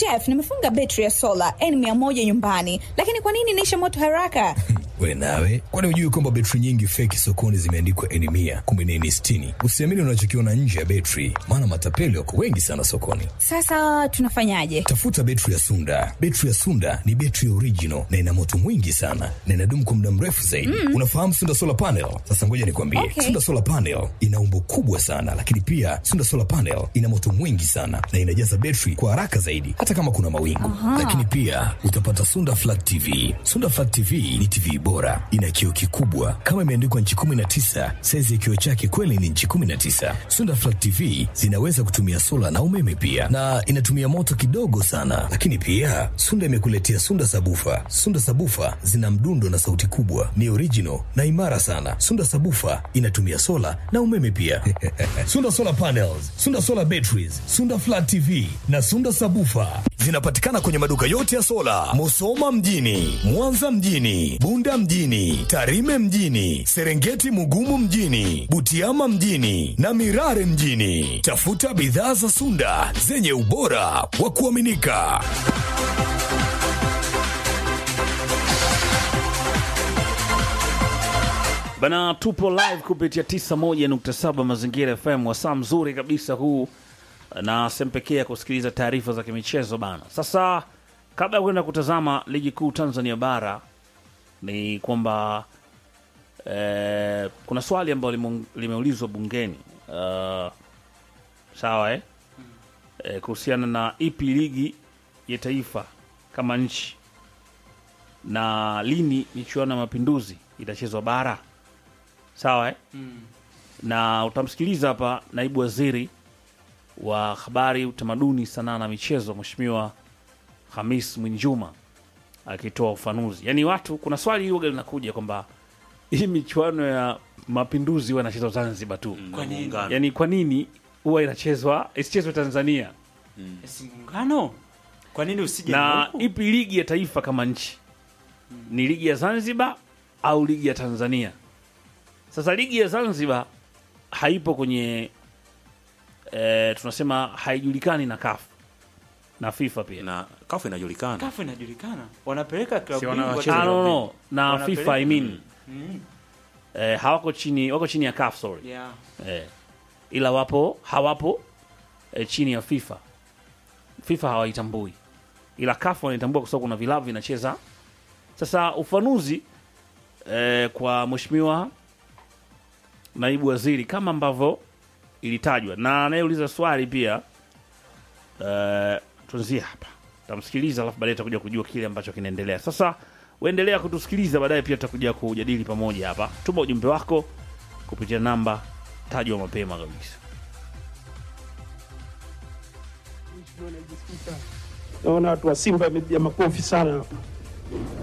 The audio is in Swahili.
Jeff, nimefunga betri ya sola N100 nyumbani, lakini kwa nini inaisha moto haraka? We nawe, kwani hujui kwamba betri nyingi feki sokoni zimeandikwa N mia kumbe ni N sitini? Usiamini unachokiona nje ya betri, maana matapeli wako wengi sana sokoni. Sasa tunafanyaje? Tafuta betri ya Sunda. Betri ya Sunda ni betri original na ina moto mwingi sana na inadumu kwa muda mrefu zaidi. Mm. Unafahamu Sunda solar panel? Sasa ngoja nikwambie, Okay. Sunda solar panel ina umbo kubwa sana, lakini pia Sunda solar panel ina moto mwingi sana na inajaza betri kwa haraka zaidi, hata kama kuna mawingu. Lakini pia utapata Sunda flat TV. Sunda flat TV ni TV bora, ina kioo kikubwa kama imeandikwa nchi 19. Saizi ya kioo chake kweli ni nchi 19. Sunda flat TV zinaweza kutumia sola na umeme pia, na inatumia moto kidogo sana. Lakini pia Sunda imekuletea Sunda sabufa. Sunda sabufa zina mdundo na sauti kubwa, ni original na imara sana. Sunda sabufa inatumia sola na umeme pia. Sunda solar panels, Sunda solar batteries, Sunda flat TV na Sunda sabufa zinapatikana kwenye maduka yote ya sola, Musoma mjini, Mwanza mjini, Bunda mjini, Tarime mjini, Serengeti Mugumu mjini, Butiama mjini na Mirare mjini. Tafuta bidhaa za Sunda zenye ubora wa kuaminika. Bana, tupo live kupitia 91.7 Mazingira FM, wasaa mzuri kabisa huu na sehemu pekee ya kusikiliza taarifa za kimichezo bana. Sasa kabla ya kwenda kutazama ligi kuu Tanzania bara, ni kwamba eh, kuna swali ambalo limeung- limeulizwa bungeni uh, sawa eh? Eh, kuhusiana na ipi ligi ya taifa kama nchi na lini michuano ya mapinduzi itachezwa bara sawa eh? na utamsikiliza hapa naibu waziri wa habari utamaduni sanaa na michezo mheshimiwa hamis mwinjuma akitoa ufanuzi yaani watu kuna swali huga linakuja kwamba hii michuano ya mapinduzi huwa inachezwa zanzibar tu Kwa nini? yaani kwa nini huwa inachezwa isichezwe tanzania Si muungano? Kwa nini usije na huku? ipi ligi ya taifa kama nchi ni ligi ya zanzibar au ligi ya tanzania sasa ligi ya zanzibar haipo kwenye e, tunasema haijulikani na kafu na fifa pia na kafu inajulikana Kafu inajulikana. Wanapeleka klabu Si bingwa wanawacheza Ah, klabu no, no. bingwa. na Wanapeleka- fifa I mean, Mm. eh, hawako chini wako chini ya CAF sorry Yeah. eh, ila wapo hawapo eh, chini ya FIFA. FIFA hawaitambui, ila CAF wanaitambua kwa sababu kuna vilabu vinacheza. Sasa ufanuzi eh, kwa mheshimiwa naibu waziri kama ambavyo ilitajwa na anayeuliza swali pia eh, tuanzie hapa, tamsikiliza alafu baadaye tutakuja kujua kile ambacho kinaendelea. Sasa uendelea kutusikiliza, baadaye pia tutakuja kujadili pamoja hapa. Tuma ujumbe wako kupitia namba tajwa mapema kabisa. Naona watu wa Simba wamepiga makofi sana hapa.